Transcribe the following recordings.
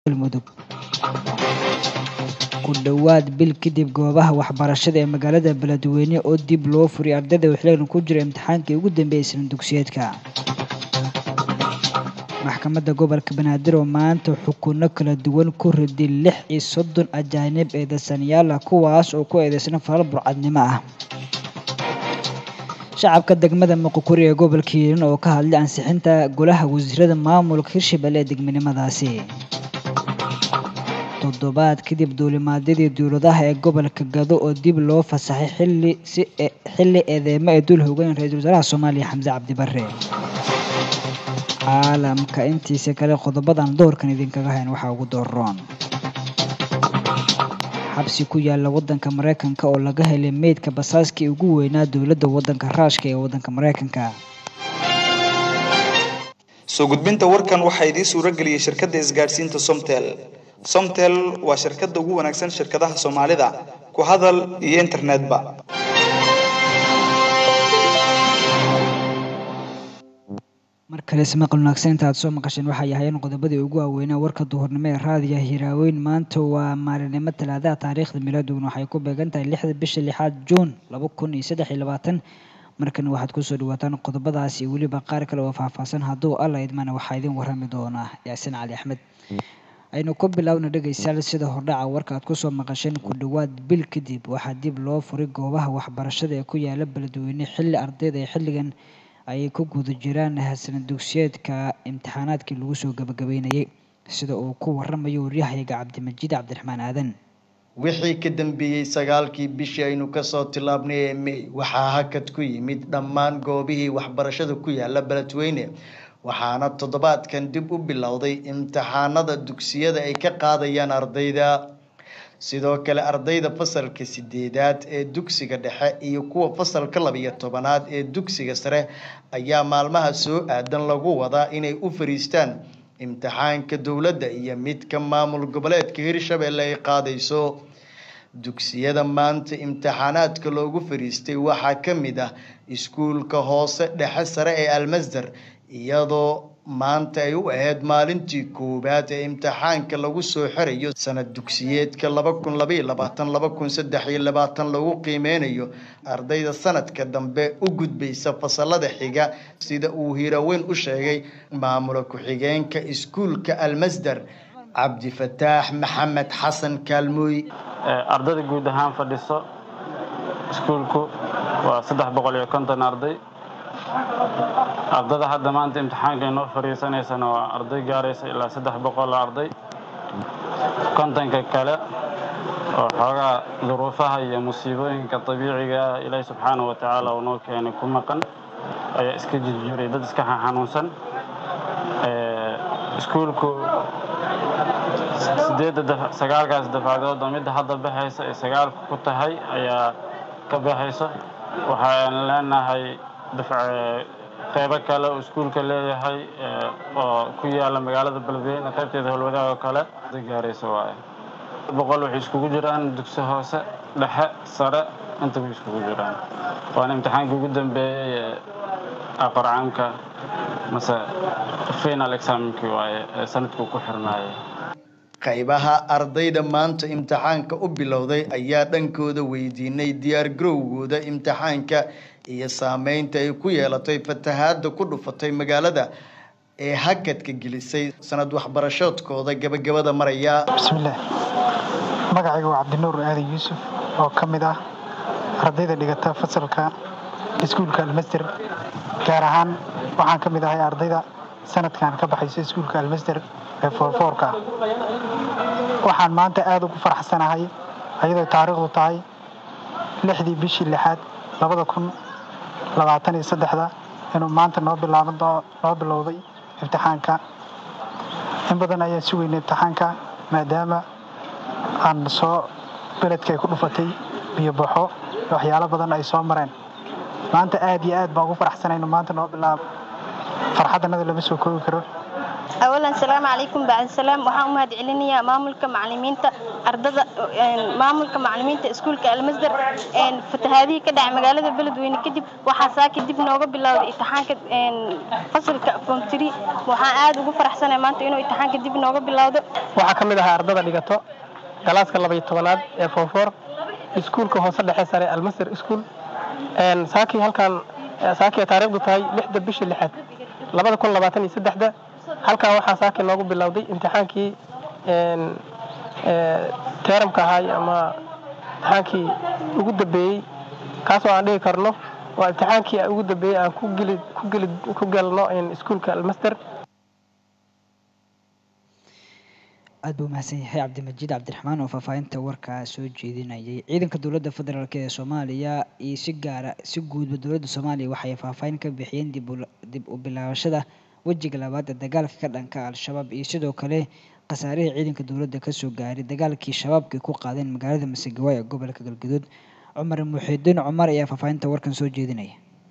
galmudug ku dhowaad bil kadib goobaha waxbarashada ee magaalada beledweyne oo dib loo furiyay ardayda xiligan ku jira imtixaankii ugu dambeeyay isla dugsiyeedka maxkamadda gobolka banaadir oo maanta xukuno kala duwan ku riday lix iyo soddon ajaanib eedeysanayaal ah kuwaas oo ku eedeysna falal burcadnimo ah shacabka degmada muqukuri ee gobolka hiiran oo ka hadlay ansixinta golaha wasiirada maamulka hirshabelle ee degminimadaasi toddobaad kadib duulimaadyadii dowladaha ee gobolka gado oo dib loo fasaxay xilli si xilli eedeemo ay dul hogayn ra-iisul wasaaraha soomaaliya xamse cabdi barre caalamka intiisa kale qodobadan doorkan idinkaga hayn waxaa ugu dooroon xabsi ku yaala wadanka mareykanka oo laga helay meydka basaaskii ugu weynaa dowladda wadanka raashka ee wadanka mareykanka soo gudbinta warkan waxaa idiin suuro geliyey shirkadda isgaadhsiinta somtel somtel waa shirkadda ugu wanaagsan shirkadaha soomaalida ku hadal iyo internetba mar kale ismaqal wanaagsan inta aad soo maqasheen waxay ahaayeen qodobadii ugu waaweynaa warka duhurnimo ee raadiya hiraaweyn maanta waa maalinimo talaadaha taariikhda milaaduguna waxay ku beegan tahay lixda bisha lixaad juun laba kun iyo saddex iyo labaatan markana waxaad kusoo dhawaataan qodobadaas iyo weliba qaar kale oo faahfaahsan hadduu alla idmana waxaa idin warrami doonaa yaasin cali axmed aynu ku bilaawna dhegaystayaal sida hordhaca warka aad kusoo maqasheen ku dhowaad bil kadib waxaa dib loo furay goobaha waxbarashada ee ku yaala beledweyne xilli ardayda ee xilligan ayay ku guda jiraan hasana dugsiyeedka imtixaanaadkii lagu soo gabagabeynayay sida uu ku waramayo waryahayaga cabdimajiid cabdiraxmaan aadan wixii ka dambeeyey sagaalkii bishii aynu kasoo tilaabnay ee may waxaa hakad ku yimid dhammaan goobihii waxbarashada ku yaala beledweyne waxaana toddobaadkan dib u bilowday imtixaanada dugsiyada ay ka qaadayaan ardayda sidoo kale ardayda fasalka sideedaad ee dugsiga dhexe iyo kuwa fasalka labiyo tobanaad ee dugsiga sare ayaa maalmaha soo aadan lagu wadaa inay u fariistaan imtixaanka dowladda iyo midka maamul goboleedka hirshabelle ay qaadayso dugsiyada maanta imtixaanaadka loogu fariistay waxaa ka mid ah iskuulka hoose dhexe sare ee almasdar iyadoo maanta ay u ahayd maalintii koowaad ee imtixaanka lagu soo xirayo sanad dugsiyeedka laba kun labaiyo labaatan laba kun saddex iyo labaatan lagu qiimeynayo ardayda sanadka dambe u gudbaysa fasalada xiga sida uu hiiraweyn u sheegay maamula ku-xigeenka iskuulka almasdar cabdifataax maxamed xasan kaalmooy ardayda guud ahaan fadhiso iskuulku waa saddex boqol iyo konton arday ardada hadda maanta imtixaanka inoo fariisanaysana waa arday gaaraysa ilaa saddex boqol arday kontonka kale oo xoogaa duruufaha iyo musiibooyinka dabiiciga ah ilaahi subxaana wa tacaala uu noo keenay ku maqan ayaa iska jirjiray dad iska xanuunsan iskuulku sideedda sagaalkaas dafcadood oo midda hadda baxaysa ay sagaalku ku tahay ayaa ka baxayso waxaan leenahay qeybo kale oo iskuulka leeyahay oo ku yaala magaalada beledweyne qaybteeda howlwadaag oo kale gaaraysa waaye boqol waxay iskugu jiraan dugsi hoose dhexe sare inta way iskugu jiraan waana imtixaankii ugu dambeeyey ee aqorcaamka mase final examinkii waaye ee sanadkuu ku xirnaayay qaybaha ardayda maanta imtixaanka u bilowday ayaa dhankooda weydiinay diyaar garowgooda imtixaanka iyo saameynta ay ku yeelatay fatahaada ku dhufatay magaalada ee hakadka gelisay sanad waxbarashoodkooda gabagabada maraya bismillaah magacayga waa cabdinuur aadan yuusuf oo ka mid ah ardayda dhigata fasalka iskuulka almasder gaar ahaan waxaan ka mid ahay ardayda sanadkan ka baxaysa iskuulka almasder ee foorfoorka waxaan maanta aada ugu faraxsanahay ayadoo taariikhdu tahay lixdii bishii lixaad labada kun labaatan iyo saddexda inuu maanta noo bilaaban noo bilowday imtixaanka in badan ayaan sugaynay imtixaanka maadaama aan soo beledka ay ku dhufatay biyo baxo waxyaalo badan ay soo mareen maanta aad iyo aad baan ugu faraxsanay inuu maanta noo bilaabo farxaddanada lama soo koobi karo awalan salaamu calaykum bacdi salaam waxaan u mahad celinayaa maamulka macalimiinta ardada maamulka macalimiinta iskuulka almasdar fatahaadihii ka dhacay magaalada beledweyne kadib waxaa saaki dib nooga bilowday imtixaanka fasalka form three waxaan aada ugu faraxsanahay maanta inuu imtixaanka dib nooga bilowdo waxaa ka mid ahaa ardada dhigato galaaska labaiyo tobanaad ee fofor iskuulka hoose dhexe sare almasdar iskuul saakii halkan saakii ay taariikhdu tahay lixda bishii lixaad labada kun labaatan iyo saddexda halkan waxaa saaki noogu bilowday imtixaankii teeramka ahaay ama imtixaankii ugu dambeeyey kaasoo aan dhigi karno waa imtixaankii ugu dambeeyey aan ku geli ku geli ku galno iskuulka almaster aad buu mahadsan yahay cabdimajiid cabdiraxmaan oo faahfaahinta warkaa soo jeedinayay ciidanka dowladda federaalk ee soomaaliya iyo si gaara si guudba dowladda soomaaliya waxay faahfaahin ka bixiyeen dib u bilaabashada wejiga labaad ee dagaalka ka dhanka al-shabaab iyo sidoo kale khasaarihii ciidanka dowladda kasoo gaaray dagaalkii shabaabkay ku qaadeen magaalada masegawa ee gobolka galgaduud cumar muxiidiin cumar ayaa faahfaahinta warkan soo jeedinaya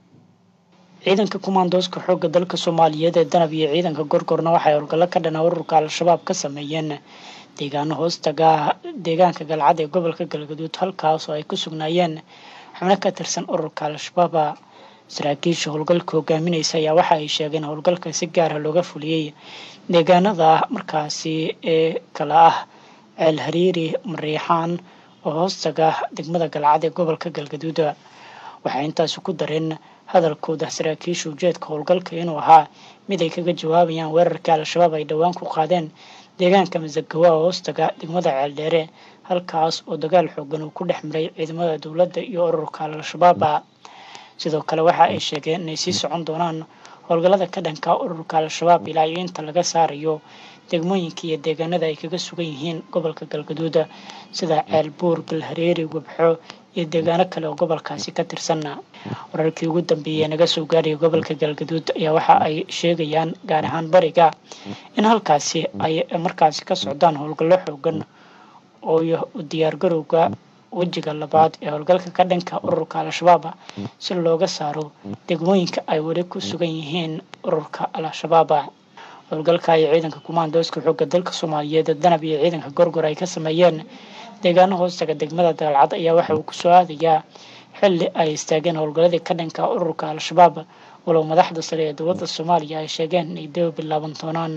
ciidanka kumaandooska xoogga dalka soomaaliyeed ee danab iyo ciidanka gorgorna waxay howlgallo ka dhana ururka al-shabaab ka sameeyeen deegaano hoostaga deegaanka galcad ee gobolka galgaduud halkaas oo ay ku sugnaayeen xubno ka tirsan ururka al-shabaaba saraakiisha howlgalka hogaaminaysa ayaa waxa ay sheegeen howlgalka si gaara looga fuliyey deegaanada markaasi ee kala ah ceel hariiri mariixaan oo hoostaga degmada galcad ee gobolka galgaduud waxay intaasi ku dareen hadalkooda saraakiisha ujeedka howlgalka inuu ahaa mid ay kaga jawaabayaan weerarkii al-shabaab ay dhowaan ku qaadeen deegaanka masagawa oo hoostaga degmada ceeldheere halkaas oo dagaal xoogan uu ku dhex maray ciidamada dowladda iyo ururka al-shabaaba sidoo kale waxa ay sheegeen inay sii socon doonaan howlgallada ka dhanka ururka al-shabaab ilaa iyo inta laga saarayo degmooyinka iyo deegaanada ay kaga sugan yihiin gobolka galgaduud sida ceelbuur galhareeri wabxo iyo deegaano kale oo gobolkaasi ka tirsan wararkii ugu dambeeyey naga soo gaaraya gobolka galgaduud ayaa waxa ay sheegayaan gaar ahaan bariga in halkaasi ay markaasi ka socdaan howlgallo xoogan oo u diyaargarowga wejiga labaad ee howlgalka ka dhanka ururka al-shabaab si looga saaro degmooyinka ay weli ku sugan yihiin ururka al-shabaab howlgalka ay ciidanka kumaandooska xoogga dalka soomaaliyeed danab iyo ciidanka gorgor ay ka sameeyeen deegaano hoostaga degmada daalcad ayaa waxa uu kusoo aadayaa xilli ay istaageen howlgalladii ka dhanka ururka al-shabaab walow madaxda sare ee dowladda soomaaliya ay sheegeen inay daba bilaaban doonaan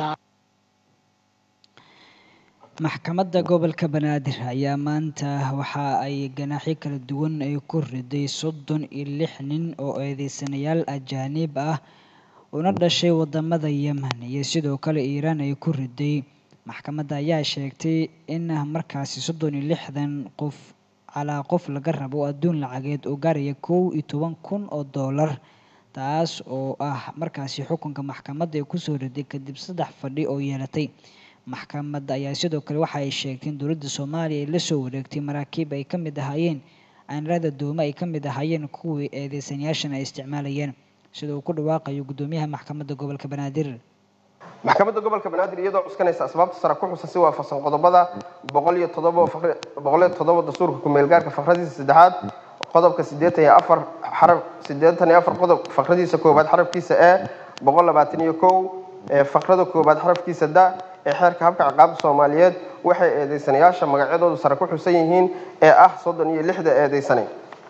maxkamadda gobolka banaadir ayaa maanta waxa ay ganaaxyo kala duwan ay ku riday soddon iyo lix nin oo eedeysanayaal ajaaniib ah una dhashay wadamada yemen iyo sidoo kale iiraan ay ku riday maxkamadda ayaa sheegtay in markaasi soddon iyo lixdan qof calaa qof laga rabo adduun lacageed oo gaaraya kow iyo toban kun oo doolar taas oo ah markaasi xukunka maxkamadda ay kusoo riday kadib saddex fadhi oo yeelatay maxkamadda ayaa sidoo kale waxa ay sheegtay in dowladda soomaaliya ay la soo wareegtay maraakiib ay ka mid ahaayeen aanrada doome ay ka mid ahaayeen kuwii eedeysanayaashan ay isticmaalayeen sida uu ku dhawaaqayo guddoomiyaha maxkamadda gobolka banaadir maxkamadda gobolka banaadir iyadoo cuskanaysa asbaabta sare ku xusan si waafaqsan qodobada boqol iyo todoba boqol iyo todoba dastuurka ku-meelgaarka fakradiisa saddexaad qodobka siddeetan iyo afar xaraf siddeetan iyo afar qodob fakradiisa koowaad xarafkiisa e boqol labaatan iyo kow ee fakrada koowaad xarafkiisa da ee xeerka habka ciqaabta soomaaliyeed waxay eedeysanayaasha magacyadoodu sare ku xusan yihiin ee ah soddon iyo lixda eedeysane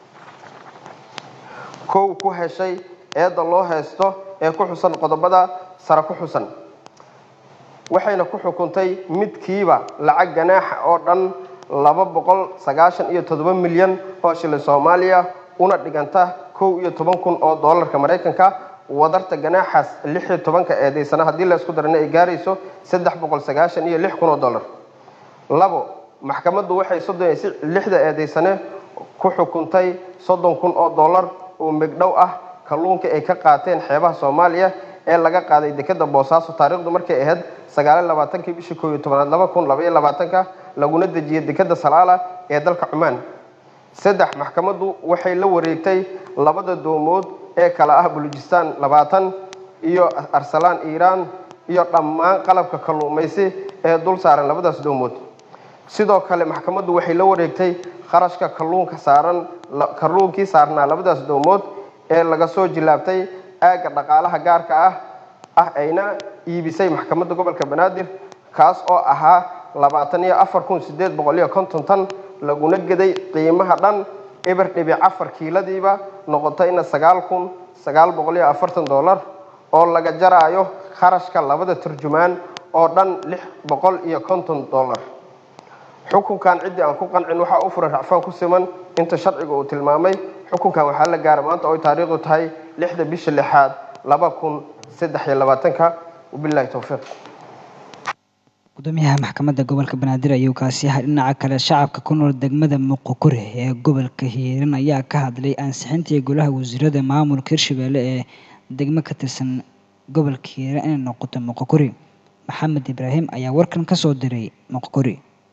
kow ku heshay eedda loo haysto ee ku xusan qodobada sare ku xusan waxayna ku xukuntay midkiiba lacag ganaaxa oo dhan laba boqol sagaashan iyo toddoba milyan oo shilin soomaaliya una dhiganta kow iyo toban kun oo doolarka maraykanka wadarta ganaaxaas lix iyo tobanka eedeysana haddii laysku darana ay gaarayso saddex boqol sagaashan iyo lix kun oo dollar labo maxkamaddu waxay soddon iyo lixda eedeysane ku xukuntay soddon kun oo dollar oo megdhow ah kalluunka ay ka qaateen xeebaha soomaaliya ee laga qaaday dekeda boosaaso taariikhdu markay ahayd sagaaliy labaatankii bishii koob iyo tobanaad laba kun labaiyo labaatanka laguna dejiyay dekeda salaala ee dalka cumaan saddex maxkamaddu waxay la wareegtay labada doomood ee kala ah bulujistan labaatan iyo arsalaan iiraan iyo dhammaan qalabka kalluumaysi ee dul saaran labadaas doomood sidoo kale maxkamaddu waxay la wareegtay kharashka kalluunka saaran kalluunkii saarnaa labadaas doomood ee laga soo jilaabtay aagga dhaqaalaha gaarka ah ah ayna iibisay maxkamadda gobolka banaadir kaas oo ahaa labaatan iyo afar kun sideed boqol iyo konton tan laguna geday qiimaha dhan eber dhibic afar kiiladiiba noqotayna sagaal kun sagaal boqol iyo afartan dollar oo laga jaraayo kharashka labada turjumaan oo dhan lix boqol iyo konton dollar xukunkan ciddii aan ku qancin waxaa u furan racfaan ku siman inta sharciga uu tilmaamay xukunkan waxaa la gaara maanta oo ay taariikhdu tahay lixda bisha lixaad laba kun saddex iyo labaatanka wabillahi towfiiq gudoomiyaha maxkamadda gobolka banaadir ayuu kaasi yahay dhinaca kale shacabka ku nool degmada muqokure ee gobolka hiiran ayaa ka hadlay ansixintii golaha wasiirada maamulka hirshabelle ee degmo ka tirsan gobolka hiiran inay noqoto muqokuri maxamed ibraahim ayaa warkan ka soo diray muqokuri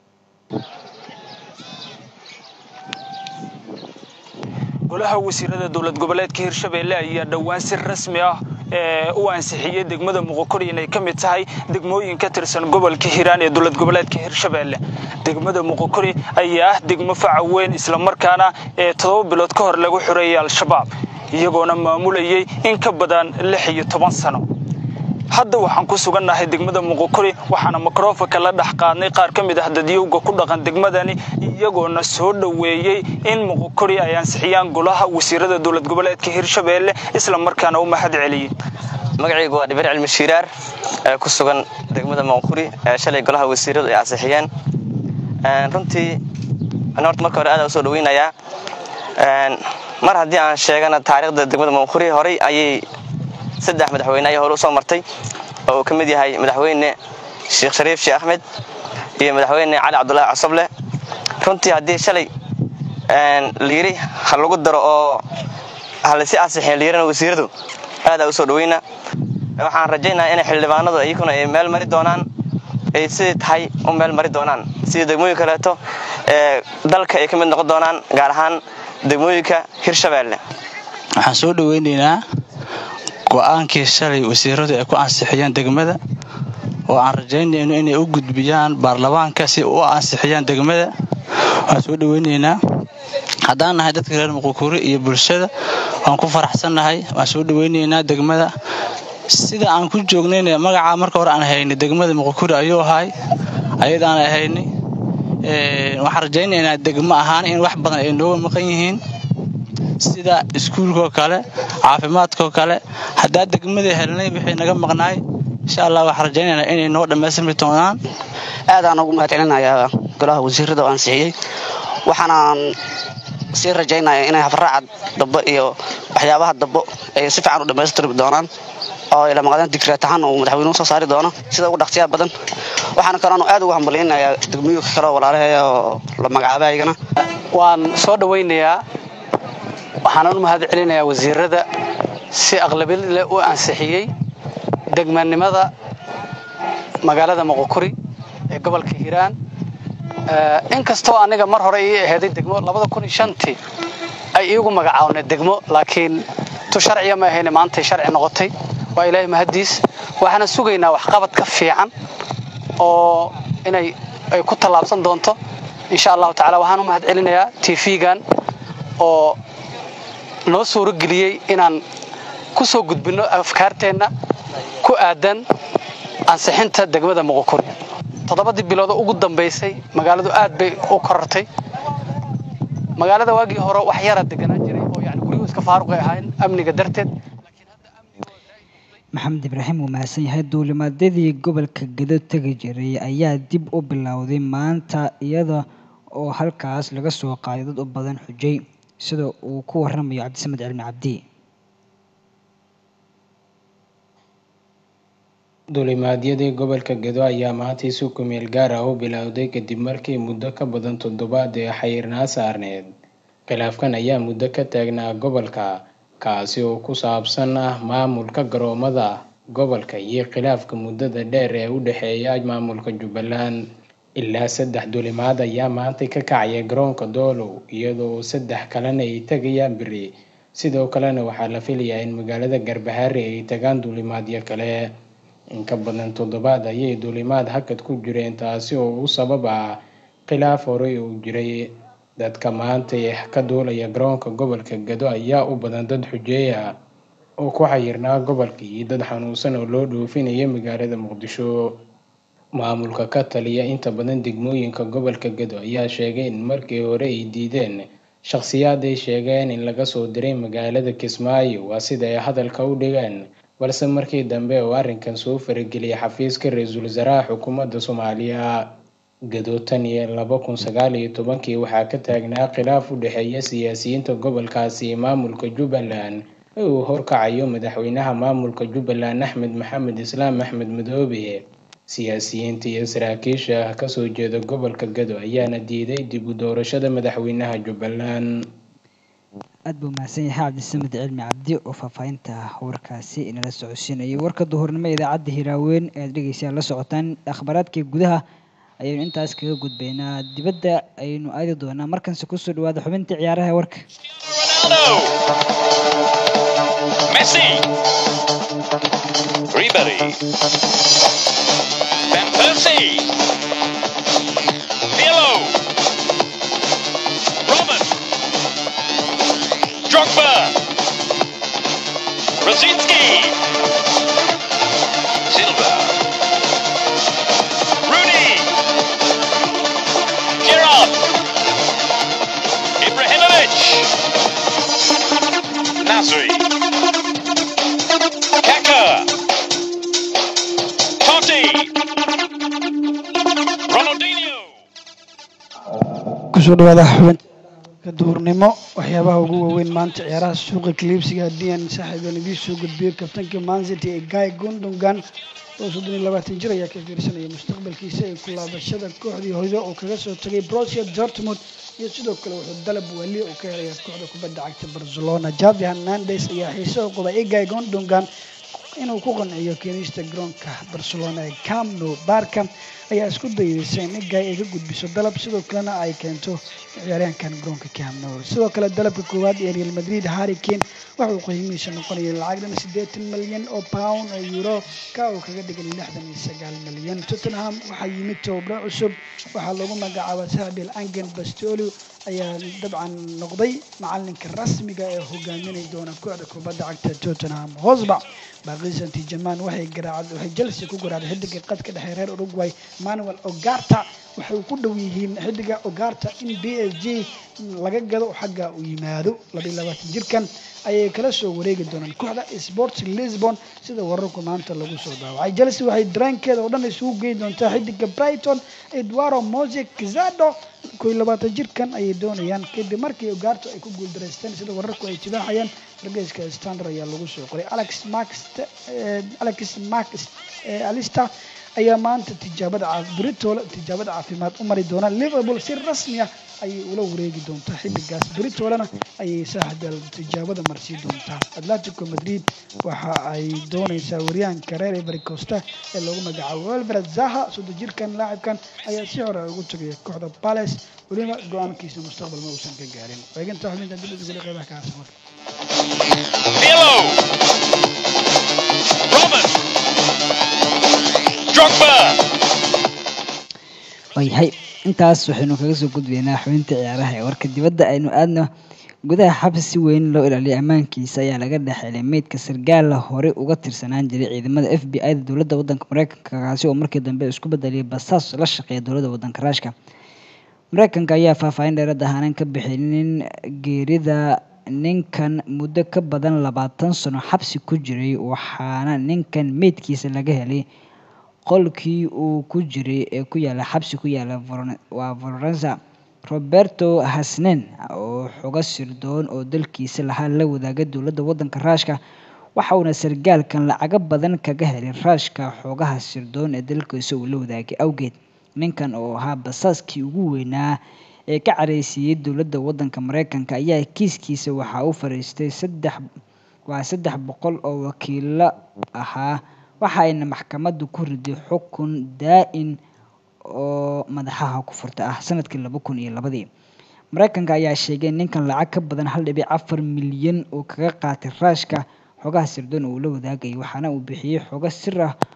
golaha wasiirada dowlad goboleedka hirshabelle ayaa dhowaan si rasmi ah ee u ansixiyey degmada muqokori inay ka mid tahay degmooyin ka tirsan gobolka hiiraan ee dowlad goboleedka hirshabelle degmada muqokori ayaa ah degmo faca weyn islamarkaana ee toddoba bilood ka hor lagu xoreeyay al-shabaab iyagoona maamulayay in ka badan lix iyo toban sano hadda waxaan ku sugannahay degmada muqokori waxaana mikrofonka la dhex qaadnay qaar ka mid ah dadyowga ku dhaqan degmadani iyagoona soo dhoweeyey in muqokori ay ansixiyaan golaha wasiirada dowlad goboleedka hirshabelle isla markaana u mahad celiyey magacaygu waa dhibir cilmi shiiraar ee ku sugan degmada muqokori ee shalay golaha wasiiradu ay ansixiyeen runtii horta marka hore aad u soo dhaweynayaa mar haddii aan sheegana taariikhda degmada muqokori horay ayay saddex madaxweyne ayaa hore u soo martay oo uu ka mid yahay madaxweyne sheekh shariif sheekh axmed iyo madaxweyne cali cabdulaahi cosoble runtii haddii shalay layiri ha lagu daro oo halasi ansixin layirina wasiiradu aadaa u soo dhaweyna waxaan rajaynayaa inay xildhibaanadu iyaguna ay meel mari doonaan ay sidii tahay u meel mari doonaan sidii degmooyin kaleeto ee dalka ay ka mid noqon doonaan gaar ahaan degmooyinka hirshabeelle waxaan soo dhaweynaynaa go-aankii shalay wasiiradu ay ku ansixiyeen degmada oo aan rajaynayno inay u gudbiyaan baarlamaanka si u ansixiyaan degmada waan soo dhaweynaynaa haddaan nahay dadka reer muqukuri iyo bulshada waan ku faraxsannahay waan soo dhaweynaynaa degmada sida aan ku joognayna magacaa marka hore aan haynay degmada muqukuri ayuu ahay ayadaan haynay waxaan rajaynaynaa degmo ahaan in wax badan ay nooga maqan yihiin sida iskuulkaoo kale caafimaadkaoo kale haddaa degmadii helnay wixii naga maqnaay insha allah waxaan rajaynaynaa inay noo dhammaystirmi doonaan aadaan ugu mahad celinayaa golaha wasiirada oo ansixiyey waxaanaan sii rajaynayaa inay hafaraaca dambe iyo waxyaabaha dambe ay si fiican u dhammaystirmi doonaan oo ila maqdeen digreet ahaan uu madaxweynuhu soo saari doono sida ugu dhaqsiyaha badan waxaana kaloonu aad ugu hambalyaynayaa degmooyinka kale oo walaalaheeya oo la magacaabay ayagana waan soo dhawaynayaa waxaanan u mahad celinayaa wasiirada si aqlabiyad leh u ansixiyey degmanimada magaalada muqokuri ee gobolka hiiraan inkastoo aniga mar hore ii aheeday degmo labada kun iyo shantii ay iigu magacaawna degmo laakiin tu sharciya ma ahayne maantay sharci noqotay waa ilaahay mahaddiis waxaana sugaynaa waxqabad ka fiican oo inay ay ku tallaabsan doonto insha allahu tacala waxaan u mahad celinayaa tv-gan oo noo suurageliyey inaan ku soo gudbinno afkaarteenna ku aadan ansixinta degmada muqokuri toddobadii bilood oo ugu dambaysay magaaladu aad bay u korortay magaalada waagii hore wax yara deganaan jiray oo yani guryuhu iska faaruqay ahaayeen amniga darteed maxamed ibraahim wuu mahadsan yahay duulimaadyadii gobolka gedo tegi jiray ayaa dib u bilowday maanta iyada oo halkaas laga soo qaaday dad u badan xujay sida uu ku waramayo cabdisamed cilmi cabdi duulimaadyadii gobolka gedo ayaa maanta si ku meel gaar ah u bilowday kadib markii muddo ka badan toddobaad ee xayiirnaa saarneed khilaafkan ayaa muddo ka taagnaa gobolka kaasi oo ku saabsan ah maamulka garoomada gobolka iyo khilaafka muddada dheer ee u dhexeeya maamulka jubbaland ilaa saddex duulimaad ayaa maantay ka kacaya garoonka doolow iyadoo saddex kalena ay tegayaan beri sidoo kalena waxaa la filayaa in magaalada garbahaare ay tagaan duulimaadyo kale in ka badan toddobaad ayay duulimaad hakad ku jireen taasi oo u sabab ah khilaaf horey uu jiray dadka maanta ka duulaya garoonka gobolka gado ayaa u badan dad xujeeya oo ku xayirnaa gobolka iyo dad xanuunsan oo loo dhoofinaya magaalada muqdisho maamulka ka taliya inta badan degmooyinka gobolka gedo ayaa sheegay in markii hore ay diideen shakhsiyaad ay sheegeen in laga soo diray magaalada kismaayo waa sida ay hadalka u dhigeen balse markii dambe oo arrinkan soo farageliyay xafiiska ra-iisul wasaaraha xukuumadda soomaaliya gedo tan iyo laba kun sagaal iyo tobankii waxaa ka taagnaa khilaaf u dhexeeya siyaasiyiinta gobolkaasi iyo maamulka jubbaland ee uu horkacayo madaxweynaha maamulka jubbaland axmed maxamed islaam axmed madoobe siyaasiyiinta iyo saraakiisha kasoo jeeda gobolka gado ayaana diiday dib u doorashada madaxweynaha jubbaland aad buu mahadsan yahay cabdisamed cilmi cabdi oo faahfaahinta warkaasi inala socodsiinayay warka duhurnimo idaacadda hiraaweyn ee aad dhegeysaa la socotaan akhbaaraadkii gudaha ayaynu intaas kaga gudbaynaa dibadda ayaynu aadi doonaa markanse kusoo dhawaada xubintii ciyaaraha ee warka Messi. Ribery. Van Persie. Pirlo. Robin. Drogba. Rosicki. Silva. Rooney. Gerrard. Ibrahimovic. Nasri. Kaka. Totti. Ronaldinho. kusoo dhawaada xubinka duhurnimo waxyaabaha ugu waaweyn maanta ciyaaraha suuqa kaliibsiga haddii aan saaxiibaan idiin soo gudbiyo kabtanka mancity ee guy gondongan oo soddon iyo labaatan jir ayaa ka fiirsanaya mustaqbalkiisa ee ku laabashada kooxdii hoydo oo kaga soo tagay Borussia Dortmund iyo sidoo kale wuxuu dalab wali oo ka helaya kooxda kubadda cagta Barcelona Javi Hernandez ayaa xiiso u qaba Guy Gondongan inuu ku qanciyo keenista garoonka Barcelona ee Camp Nou Barca ayaa isku dayaysa in Guy ay ka gudbiso dalab sidoo kalena ay keento ciyaaryahankan garoonka Camp Nou sidoo kale dalabka koowaad ee Real Madrid Harry Kane waxa uu qiimihiisa noqonaya lacag dhan siddeetan malyan oo pound oo euro ka uu kaga dhigan lixdan iyo sagaal malyan Tottenham waxaa yimid tababaro cusub waxaa lagu magacaabaa Sabil Angen Bastoni ayaa dabcan noqday macalinka rasmiga ee hogaaminay doona kooxda kubadda cagta Tottenham Hotspur baaqi Saint Germain waxay garaacad waxay Chelsea ku garaacday xidiga qadka dhexe reer Uruguay Manuel Ugarte waxay ku dhow yihiin xidiga Ugarte in PSG laga gado xagga uu yimaado laba iyo labaatan jirkan ayay kala soo wareegi doonaan kooxda Sports Lisbon sida wararku maanta lagu soo daawacay Chelsea waxay dareenkeeda oo dhan isugu geyn doontaa xidiga Brighton Eduardo Moise Quezado koo iyo labaatan jirkan ayay doonayaan kadib markii Ugarte ay ku guuldareysteen sida wararku ay tibaaxayaan wargeyska Standard ayaa lagu soo qoray Alex Max Alex Max Alistair ayaa maanta tijaabada Britola tijaabada caafimaad u mari doona Liverpool si rasmi ah ayay ula wareegi doontaa xilligaas Britolana ayay saaxdal tijaabada marsii doontaa Atletico Madrid waxa ay doonaysaa waryahanka reer Ivory Coast ee lagu magacaabo Wilfred Zaha soddon jirkan laacibkan ayaa si hore ugu tagay kooxda Palace weliba go-aankiisa mustaqbal ma uusan ka gaarin weeginta xubinta dibadda guli qeybaha ka harsan marka Pirlo. Robin. Drogba. waayahay intaas waxaynu kaga soo gudbaynaa xubinta ciyaaraha ee warka dibadda aynu aadno gudaha xabsi si weyn loo ilaaliyay ammaankiisa ayaa laga dhexelay meydka sargaala hore uga tirsanaan jiray ciidamada f b i-da dowladda waddanka mareykanka kaasi oo markii dambe isku bedelay basaas la shaqeeya dowladda waddanka raashka mareykanka ayaa faahfaahin dheeraad ahaanan ka bixinin geerida ninkan muddo ka badan labaatan sano xabsi ku jiray waxaana ninkan meydkiisa laga helay qolkii uu ku jiray ee ku yaala xabsi ku yaala waa florenza roberto hasnen oo xogo sirdoon oo dalkiisa lahaa la wadaaga dowladda waddanka raashka waxa uuna sargaalkan lacago badan kaga helay raashka xogaha sirdoon ee dalkiisa uu la wadaagay awgeed ninkan oo ahaa basaaskii ugu weynaa ee ka careysiiyey dowladda waddanka mareykanka ayaa kiiskiisa waxaa u fariistay saddex waa saddex boqol oo wakiilo ahaa waxa ayna maxkamaddu ku riday xukun daa-in oo madaxaha ku furta ah sanadkii laba kun iyo labadii mareykanka ayaa sheegay ninkan lacag ka badan hal dhibic afar milyan oo kaga qaatay raashka xogaha sirdoon uu la wadaagayay waxaana uu bixiyey xogo sir ah